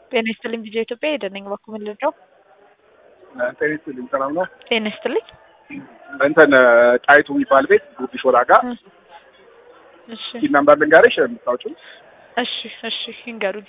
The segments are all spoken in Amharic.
ጤና ይስጥልኝ ቪዲዮ ኢትዮጵያ የደነኝ በኩል ምን ልርዳው? ጤና ይስጥልኝ ሰላም ነው። ጤና ይስጥልኝ። እንትን ጣይቱ የሚባል ቤት ጉቢ ሾላ ጋር እሺ ኪድ ነምበር ልንገርሽ የምታውቂው እሺ እሺ ይንገሩኝ።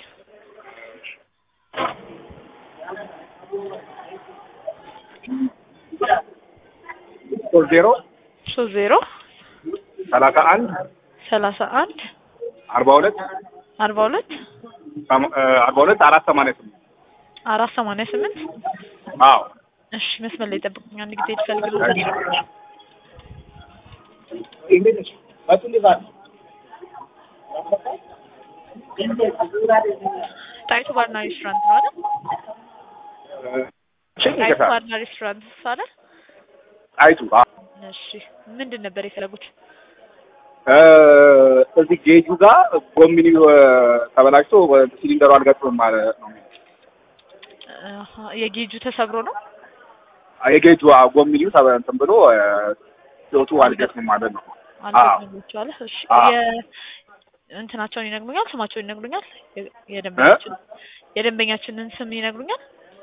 ሶስት ዜሮ ሶስት ዜሮ ሰላሳ አንድ ሰላሳ አንድ አርባ ሁለት አርባ ሁለት አርባ ሁለት አራት ሰማንያ ስምንት አራት ሰማንያ ስምንት አዎ እሺ መስመር ላይ ጠብቁኝ። አንድ ጊዜ ትፈልግልኝ ጣይቱ ባርና ሬስቶራንት ነው አይደል? ጣይቱ ባርና ሬስቶራንት አይደል? ጣይቱ አዎ። እሺ ምንድን ነበር የፈለጉት? እዚህ ጌጁ ጋር ጎሚኒው ተበላሽቶ ሲሊንደሩ አልገጥምም ማለት ነው። አሀ፣ የጌጁ ተሰብሮ ነው። የጌጁ ጎሚኒው ተበ- እንትን ብሎ ህይወቱ አልገጥምም ማለት ነው። አልገባችኋል? እሺ አዎ። የ እንትናቸውን ይነግሩኛል? ስማቸውን ይነግሩኛል? የ- የደንበኛችን የደንበኛችንን ስም ይነግሩኛል?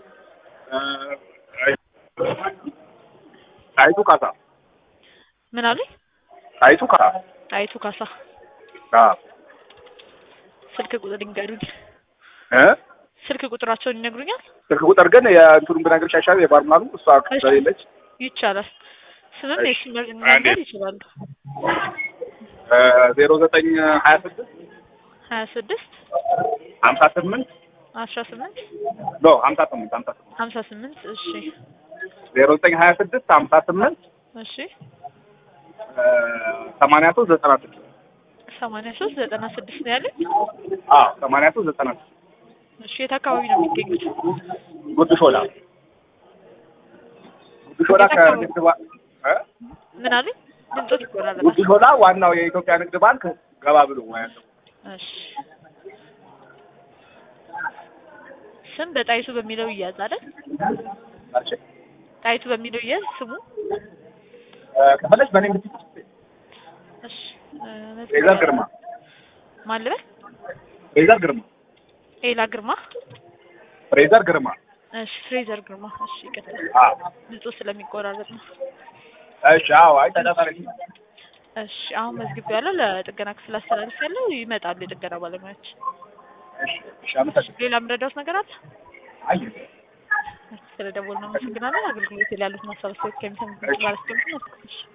ጣይቱ ካሳ ምን አሉኝ? ጣይቱ ካሳ ጣይቱ ካሳ። አዎ ስልክ ቁጥር ይንገሩኝ። እ ስልክ ቁጥራቸውን ይነግሩኛል? ስልክ ቁጥር ግን የእንትኑን ብነግርሽ አይሻልም? የባርማኑ እሷ እሺ። ስለሌለች ይቻላል። ስምም እሺ። የሱ መንገድ ይችላሉ። ዜሮ ዘጠኝ ሀያ ስድስት ሀያ ስድስት ሀምሳ ስምንት አስራ ስምንት ኖ ሀምሳ ስምንት ሀምሳ ስምንት ሀምሳ ስምንት እሺ ዜሮ ዘጠኝ ሀያ ስድስት ሀምሳ ስምንት እሺ ሰማንያ ሶስት ዘጠና ስድስት ሰማንያ ሶስት ዘጠና ስድስት ነው ያለኝ። አዎ ሰማንያ ሶስት ዘጠና ስድስት እሺ የት አካባቢ ነው የሚገኙት? ጉድ ሾላ ጉድ ሾላ ከንግድ ባንክ እ ምን አለኝ? ድምፆት ይቆራረጣል። ጉድ ሾላ ዋናው የኢትዮጵያ ንግድ ባንክ ገባ ብሎ ያለው እሺ ስም በጣይቱ በሚለው ይያዝ አይደል? እሺ ጣይቱ በሚለው ይያዝ ስሙ። ከፈለች በእኔ ምትክ እሺ ሌዘር ግርማ ማን ልበል? ሌዘር ግርማ ኤላ ግርማ። ፍሬዘር ግርማ እሺ ፍሬዘር ግርማ። እሺ ይቀጥል። አዎ ድምፁ ስለሚቆራረጥ ነው። እሺ አዎ አይ ተጠጠረኝ እሺ አሁን መዝግብ ያለው ለጥገና ክፍል አስተላልፍ ያለው ይመጣሉ የጥገና ባለሙያዎች። እሺ እሺ አመሰግናለሁ ሌላ የምረዳውት ነገር አለ? አይ ስለደወልን ነው። አመሰግናለን። አገልግሎት ላይ ያሉትን ሀሳብ አስተያየት ከሚሰሙ ባለስልጣናት